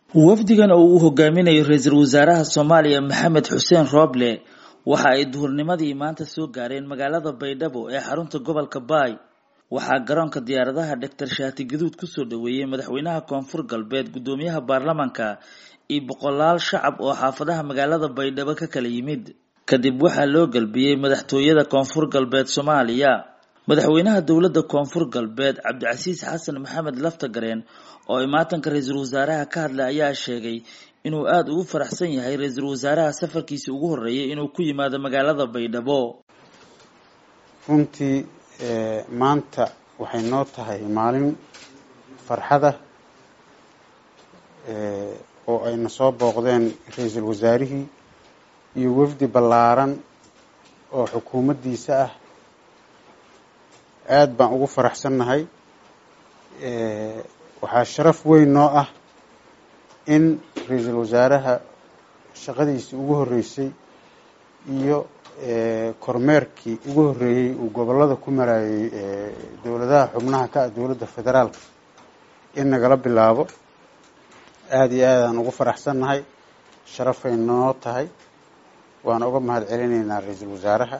wafdigan oo uu hogaaminayo ra-iisul wasaaraha soomaaliya maxamed xuseen rooble waxa ay duhurnimadii maanta soo gaareen magaalada baydhabo ee xarunta gobolka baay waxaa garoonka diyaaradaha doctor shaati gaduud kusoo dhaweeyey madaxweynaha koonfur galbeed guddoomiyaha baarlamanka iyo boqolaal shacab oo xaafadaha magaalada baydhabo ka kala yimid kadib waxaa loo galbiyey madaxtooyada koonfur galbeed soomaaliya madaxweynaha dowladda koonfur galbeed cabdicasiis xasan maxamed laftagareen oo imaatanka ra-iisul wasaaraha ka hadlay ayaa sheegay inuu aada ugu faraxsan yahay ra-iisul wasaaraha safarkiisii ugu horreeyay inuu ku yimaado magaalada baydhabo runtii maanta waxay noo tahay maalin farxada oo ayna soo booqdeen ra-iisul wasaarihii iyo wafdi ballaaran oo xukuumaddiisa ah aada baan ugu faraxsannahay waxaa sharaf weyn noo ah in ra-iisul wasaaraha shaqadiisii ugu horreysay iyo kormeerkii ugu horreeyey uu gobollada ku maraayey dowladaha xubnaha ka ah dowladda federaalka in nagala bilaabo aada iyo aadaan ugu faraxsannahay sharafay noo tahay waan uga mahad celinaynaa ra-iisul wasaaraha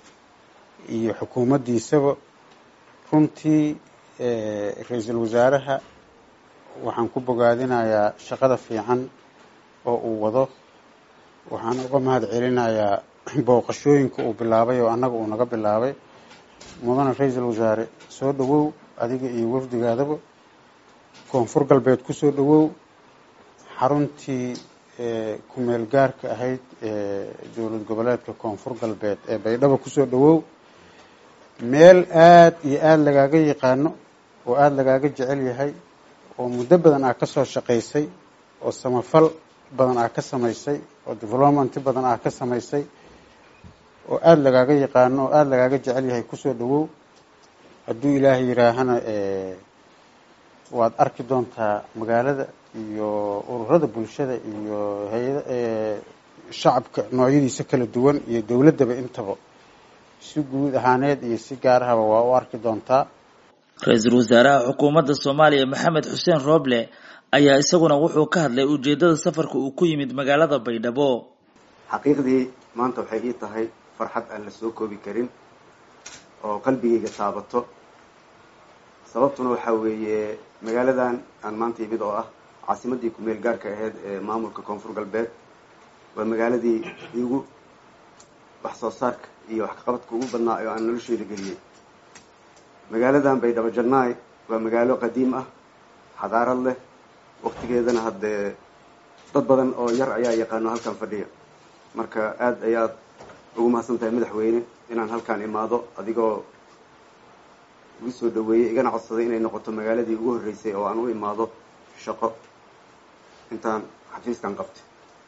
iyo xukuumaddiisaba runtii ra-iisul wasaaraha waxaan ku bogaadinayaa shaqada fiican oo uu wado waxaan uga mahad celinayaa booqashooyinka uu bilaabay oo annaga uu naga bilaabay mudane ra-iisul wasaare soo dhawow adiga iyo wafdigaadaba koonfur galbeed kusoo dhawow xaruntii kumeel gaarka ahayd dowlad goboleedka koonfur galbeed ee baydhabo kusoo dhawow meel aada iyo aada lagaaga yaqaano oo aada lagaaga jecel yahay oo muddo badan aa ka soo shaqaysay oo samafal badan aa ka samaysay oo development badan aa ka samaysay oo aada lagaaga yaqaano oo aada lagaaga jecel yahay kusoo dhawow hadduu ilaahay yiraahana waad arki doontaa magaalada iyo ururada bulshada iyo hay-ada shacabka noocyadiisa kala duwan iyo dowladdaba intaba si guud ahaaneed iyo si gaarahaba waa u arki doontaa ra-iisul wasaaraha xukuumadda soomaaliya maxamed xuseen rooble ayaa isaguna wuxuu ka hadlay ujeeddada safarka uu ku yimid magaalada baydhabo xaqiiqdii maanta waxay ii tahay farxad aan la soo koobi karin oo qalbigayga taabato sababtuna waxaa weeye magaaladan aan maanta yimid oo ah caasimadii kumeel gaarka ahayd ee maamulka koonfur galbeed waa magaaladii igu wax soo saarka iyo wax kaqabadka ugu badnaa oo aan nolosheeda geliyey magaaladan baydhabo jannaay waa magaalo qadiim ah xadaarad leh waktigeedana haddee dad badan oo yar ayaa yaqaano halkan fadhiya marka aada ayaad ugu mahadsan tahay madaxweyne inaan halkaan imaado adigoo igu soo dhaweeyey igana codsaday inay noqoto magaaladii ugu horreysay oo aan u imaado shaqo intaan xafiiskan qabtay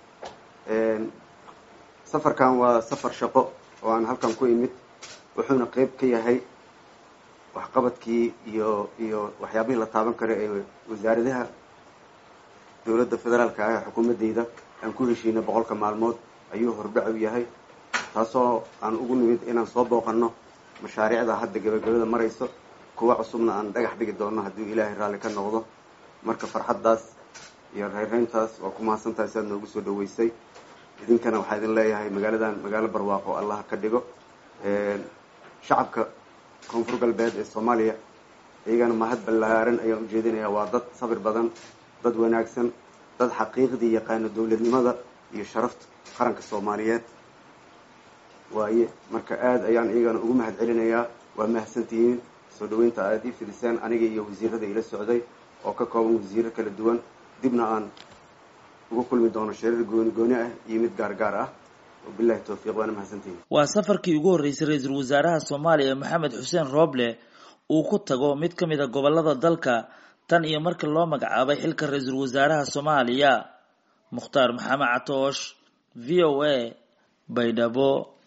safarkan waa safar shaqo oo aan halkan ku imid wuxuuna qeyb ka yahay waxqabadkii iyo iyo waxyaabihii la taaban kara ee wasaaradaha dowladda federaalka ah ee xukuumaddeyda aan ku heshiinay boqolka maalmood ayuu hordhac u yahay taasoo aan ugu nimid inaan soo booqanno mashaariicda hadda gabagabada marayso kuwa cusubna aan dhagax dhigi doono hadduu ilaahay raalli ka noqdo marka farxaddaas iyo reyrreyntaas waa ku mahadsantahay siaad noogu soo dhaweysay idinkana waxaa idin leeyahay magaaladan magaalo barwaaqo allah ka dhigo shacabka koonfur galbeed ee soomaaliya iyagana mahad ballaaran ayaan ujeedinayaa waa dad sabir badan dad wanaagsan dad xaqiiqdii yaqaano dowladnimada iyo sharafta qaranka soomaaliyeed waaye marka aada ayaan iyagana ugu mahad celinayaa waa mahadsantihiin soo dhaweynta aada ii fidiseen aniga iyo wasiirada ila socday oo ka kooban wasiiro kala duwan dibna aan ugu kulmi doono shirar gooni gooni ah iyo mid gaar gaar ah wabilahi towfiiq waana mahadsantihiin waa safarkii ugu horreysay ra-iisul wasaaraha soomaaliya maxamed xuseen rooble uu ku tago mid ka mid a gobollada dalka tan iyo marka loo magacaabay xilka ra-iisul wasaaraha soomaaliya mukhtaar maxamed catoosh v o a baydhabo